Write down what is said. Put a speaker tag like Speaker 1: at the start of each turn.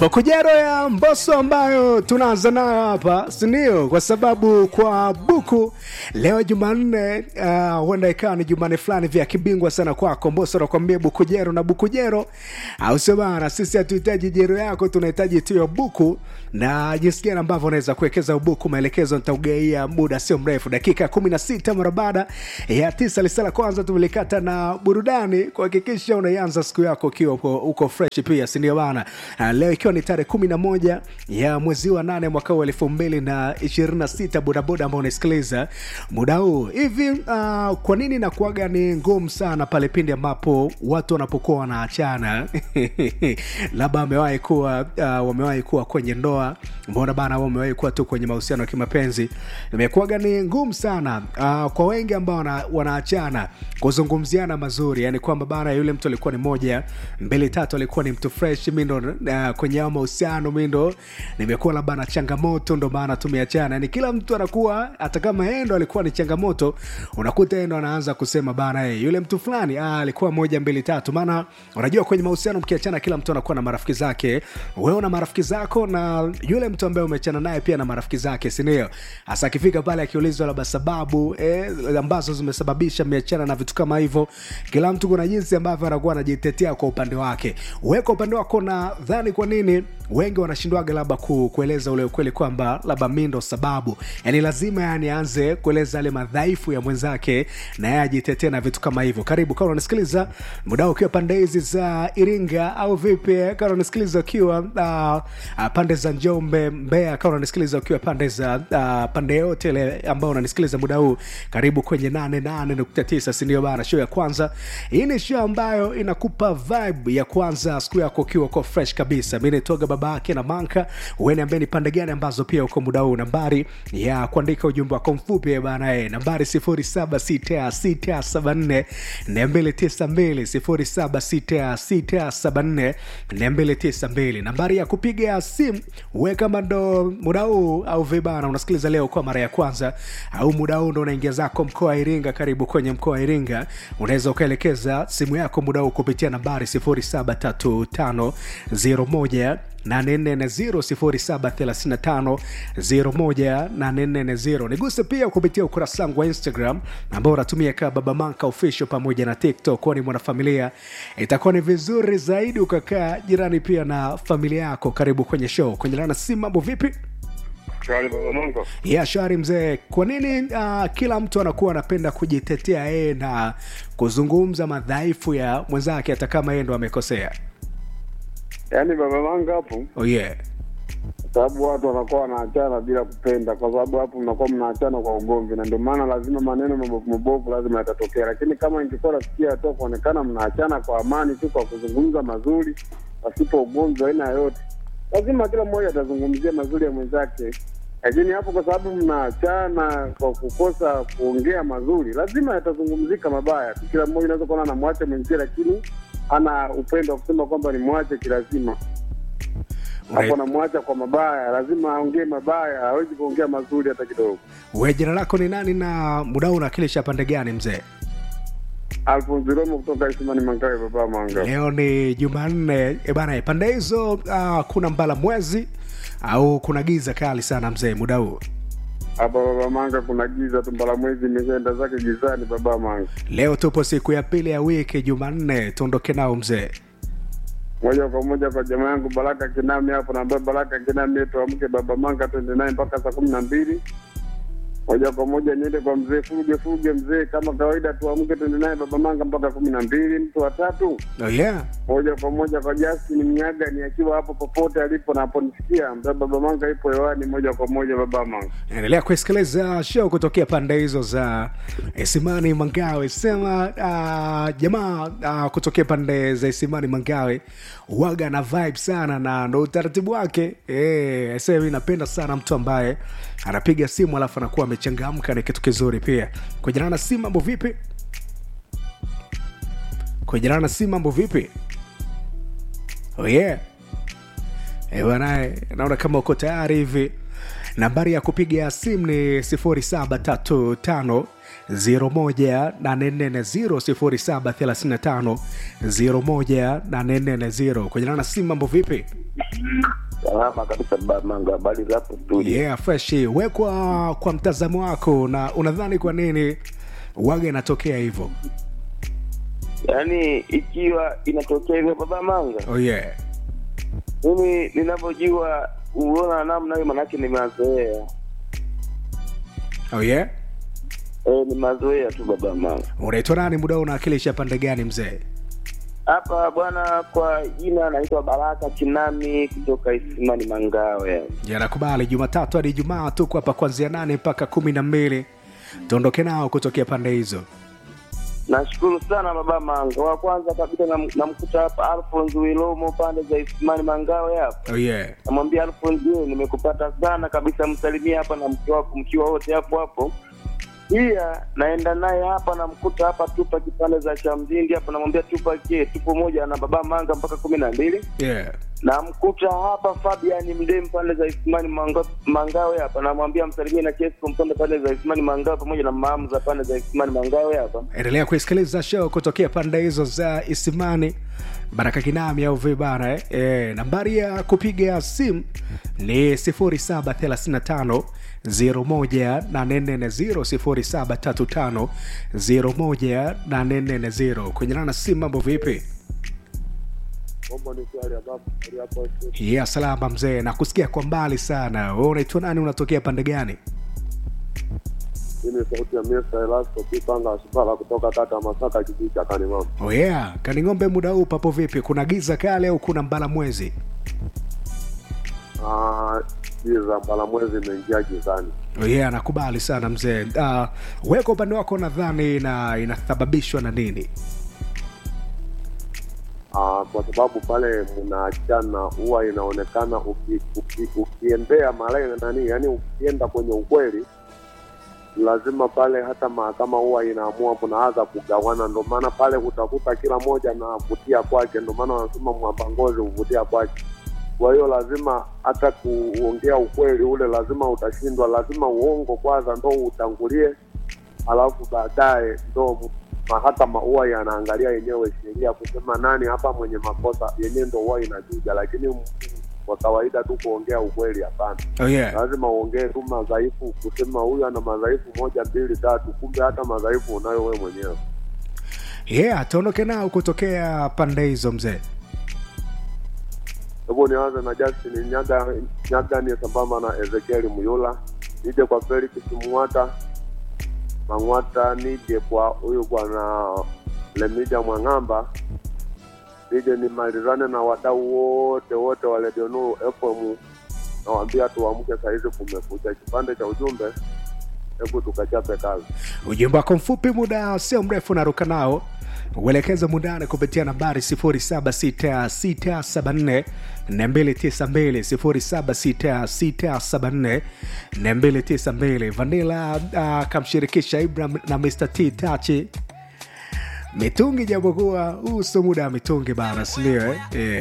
Speaker 1: Bukujero ya Mbosso ambayo tunaanza nayo hapa, si ndio? Kwa sababu kwa buku leo Jumanne, uh, huenda ikawa ni Jumanne fulani vya kibingwa sana kwako. Mbosso anakuambia Bukujero na Bukujero, au sio bana? Sisi hatuhitaji jero yako, tunahitaji tu ya buku na jinsi gani ambavyo unaweza kuwekeza ubuku. Maelekezo nitaugaia muda sio mrefu, dakika 16 mara baada ya tisa. Lisala kwanza tumelikata na burudani kuhakikisha unaianza siku yako ukiwa uko, uko fresh pia, si ndio bana? Uh, leo ikiwa ni tarehe 11 ya mwezi wa nane mwaka wa elfu mbili na ishirini na sita bodaboda ambao unasikiliza muda huu hivi, uh, kwa nini nakuaga ni ngumu sana pale pindi ambapo watu wanapokuwa wanaachana labda wamewahi kuwa uh, wamewahi kuwa kwenye ndoa, mbona bana, wamewahi kuwa tu kwenye mahusiano ya kimapenzi, imekuwaga ni ngumu sana uh, kwa wengi ambao wana, wanaachana kuzungumziana mazuri, yani kwamba bana, yule mtu alikuwa ni moja mbili tatu, alikuwa ni mtu fresh, mi ndo uh, kwenye hao mahusiano mi ndo nimekuwa labda na changamoto, ndo maana tumeachana. Yani kila mtu anakuwa hata kama yeye ndo alikuwa ni changamoto, unakuta yeye ndo anaanza kusema bana, hey, yule mtu fulani ah, alikuwa moja mbili tatu. Maana unajua kwenye mahusiano mkiachana, kila mtu anakuwa na marafiki zake, wewe una marafiki zako na yule mtu ambaye umeachana naye pia na marafiki zake, si ndio? Hasa akifika pale akiulizwa labda sababu eh, ambazo zimesababisha mmeachana na vitu kama hivyo, kila mtu kuna jinsi ambavyo anakuwa anajitetea kwa upande wake. Wewe kwa upande wako nadhani kwa nini wengi wanashindwaga labda ku, kueleza ule ukweli kwamba labda mi ndo sababu, yani lazima yani aanze kueleza yale madhaifu ya mwenzake na yeye ajitetee na vitu kama hivyo. Karibu kama unasikiliza muda ukiwa pande hizi za Iringa au vipi, kama unasikiliza ukiwa uh, uh, pande za Njombe, Mbeya, kama unasikiliza ukiwa pande za uh, pande yote ile ambao unanisikiliza muda huu, karibu kwenye 88.9, si ndio bana? Show ya kwanza hii ni show ambayo inakupa vibe ya kwanza siku yako ukiwa uko fresh kabisa. Mimi naitoga baba yake na Manka, wewe niambie ni pande gani ambazo pia uko muda huu. Nambari ya kuandika ujumbe wako mfupi bana, eh, nambari 076674 292 076674 292. Nambari ya kupiga simu wewe kama ndo muda huu au vibana unasikiliza leo kwa mara ya kwanza au muda huu ndo unaingia zako mkoa wa Iringa, karibu kwenye mkoa wa Iringa, unaweza ukaelekeza simu yako muda huu kupitia nambari 073501 0735 niguse pia kupitia ukurasa wangu wa Instagram ambao unatumia kaa Baba Manka Official pamoja na TikTok. Kwani mwanafamilia, itakuwa ni vizuri zaidi ukakaa jirani pia na familia yako. Karibu kwenye show kwenye lana simu. Mambo vipi?
Speaker 2: Shwari baba Mungu.
Speaker 1: Yeah, shwari mzee. Kwa nini uh, kila mtu anakuwa anapenda kujitetea yeye na kuzungumza madhaifu ya mwenzake hata kama yeye ndo amekosea?
Speaker 2: Yaani baba Mungu hapo,
Speaker 1: Oh yeah.
Speaker 2: kwa sababu watu wanakuwa wanaachana bila kupenda, kwa sababu hapo mnakuwa mnaachana kwa ugomvi, na ndio maana lazima maneno mabovu mabovu lazima yatatokea. Lakini kama ingekuwa nafikia hatua kuonekana mnaachana kwa amani tu, kwa kuzungumza mazuri, pasipo ugomvi wa aina yoyote, lazima kila mmoja atazungumzia mazuri ya mwenzake. Lakini hapo kwa sababu mnaachana kwa kukosa kuongea mazuri, lazima yatazungumzika mabaya tu. Kila mmoja unaweza kuona anamwacha mwenzie, lakini ana upendo wa kusema kwamba ni mwache kilazima hapo namwacha kwa mabaya, lazima aongee mabaya, hawezi kuongea mazuri hata kidogo.
Speaker 1: We, jina lako ni nani na muda huu unawakilisha pande gani mzee?
Speaker 2: Alfonso Romo kutoka Isimani Mangawe, baba Manga.
Speaker 1: Leo ni Jumanne e bana, pande hizo uh, kuna mbala mwezi au kuna giza kali sana mzee muda huu?
Speaker 2: Hapa baba Manga kuna giza tu, mbala mwezi imeshaenda zake gizani, baba Manga.
Speaker 1: Leo tupo siku ya pili ya wiki, Jumanne, tuondoke nao mzee.
Speaker 2: Moja kwa moja kwa jamaa yangu Baraka Kinami hapo, naambia Baraka Kinami tuamke baba Manga, twende naye mpaka saa kumi na mbili. Moja kwa moja niende kwa mzee Fuge Fuge, mzee kama kawaida, tuamke twende naye baba Manga mpaka kumi na mbili. Mtu wa tatu
Speaker 1: Oh yeah.
Speaker 2: moja kwa moja kwa Justin Mnyaga, ni akiwa hapo popote alipo na haponisikia, mbea baba Manga ipo hewani, moja kwa moja baba Manga.
Speaker 1: endelea kusikiliza show kutokea pande hizo za Isimani Mangawe. Sema uh, jamaa uh, kutokea pande za Isimani Mangawe waga na vibe sana, na ndo utaratibu wake eh. Sasa mimi napenda sana mtu ambaye anapiga simu alafu anakuwa amechangamka, ni kitu kizuri pia. Kujana na simu, mambo vipi? Kujana na simu, mambo vipi? Oh yeah. Eh, bwana, naona kama uko tayari hivi. Nambari ya kupiga simu ni 0735 01840 0735 kwenye nana simu mambo vipi
Speaker 3: Salama kabisa Bamanga, habari za hapo studio?
Speaker 1: yeah fresh we kwa, kwa mtazamo wako na unadhani kwa nini waga inatokea hivyo
Speaker 3: Yaani ikiwa inatokea hivyo Baba Manga,
Speaker 1: oh yeah
Speaker 3: mimi ninavyojua uona namna hiyo, manake ni mazoea
Speaker 1: oh yeah
Speaker 3: e, ni mazoea tu Baba Manga.
Speaker 1: unaitwa nani muda huu unawakilisha pande gani mzee
Speaker 3: Hapa bwana, kwa jina naitwa Baraka Chinami kutoka Isimani Mangawe.
Speaker 1: janakubali jumatatu hadi ijumaa tuko hapa kuanzia nane mpaka kumi na mbili tuondoke nao kutokea pande hizo
Speaker 3: Nashukuru sana Baba Manga. Wa kwanza kabisa nam- namkuta hapa Alphonse Wilomo pande za Isimani Mangawe hapa
Speaker 1: oh yeah
Speaker 3: namwambia Alphonse, je, nimekupata sana kabisa, msalimia hapa na mke wako mkiwa wote hapo hapo. Pia naenda naye hapa namkuta hapa tupa kipande za cha mjindi hapa, namwambia tupa je, tupo moja na baba Manga mpaka kumi na mbili.
Speaker 1: yeah
Speaker 3: Namkuta hapa Fabian Mdem pande za Isimani Manga, Mangawe hapa, namwambia msalimie na Chesko Mpande pande za Isimani Mangawe pamoja na maamu za pande za Isimani Mangawe hapa.
Speaker 1: endelea kuisikiliza show kutokea pande hizo za isimani baraka kinami au vibara eh? E, nambari ya kupiga simu ni 0735 01840 0735 kwenye nana simu mambo vipi
Speaker 2: Mambo ni swali ambapo hali hapo
Speaker 1: ya salama mzee na kusikia kwa mbali sana we unaitwa nani unatokea pande gani
Speaker 2: mimi sauti ya Mr. Elasto Pipanga Asubala kutoka kata ya Masaka kijiji cha Kanimama.
Speaker 1: oh yeah kaning'ombe muda huu papo vipi kuna giza kale au kuna mbala mwezi
Speaker 2: Ah, giza mbala mwezi imeingia gizani.
Speaker 1: Oh yeah, nakubali sana mzee. Uh, wewe kwa upande wako nadhani ina inasababishwa na nini?
Speaker 2: Ah, kwa sababu pale mnaachana huwa inaonekana uki, uki, ukiendea male nani, yani ukienda kwenye ukweli lazima pale hata mahakama huwa inaamua kunaanza kugawana. Ndio maana pale utakuta kila moja anavutia kwake, ndio maana wanasema mwamba ngozi huvutia kwake. Kwa hiyo lazima hata kuongea ukweli ule lazima utashindwa, lazima uongo kwanza ndo utangulie, alafu baadaye ndo mahakama huwa yanaangalia yenyewe sheria kusema nani hapa mwenye makosa, yenyewe ndo huwa inajuja, lakini kwa kawaida tu kuongea ukweli hapana.
Speaker 1: Oh yeah.
Speaker 2: Lazima uongee tu madhaifu, kusema huyu ana madhaifu moja mbili tatu, kumbe hata madhaifu unayo wewe mwenyewe.
Speaker 1: Yeah, tuondoke nao kutokea pande hizo mzee.
Speaker 2: Hebu nianze na Justin Nyaga, Nyaga ni sambamba na Ezekiel Muyula, nije kwa Felix Mwata Mang'wata, nije kwa huyu bwana Lemija Mwang'amba, nije nimalizane na wadau wote wote wa Radio Nuru FM, nawaambia tuamke sahizi, kumekucha. Kipande cha ujumbe, hebu tukachape kazi.
Speaker 1: Ujumbe wako mfupi, muda sio mrefu, naruka nao uelekeza mundane kupitia nambari 076674 292 076674 Vanilla uh, kamshirikisha Ibrahim na Mr T Tachi mitungi, japokuwa huu sio muda wa mitungi bana, sindio eh? Yeah.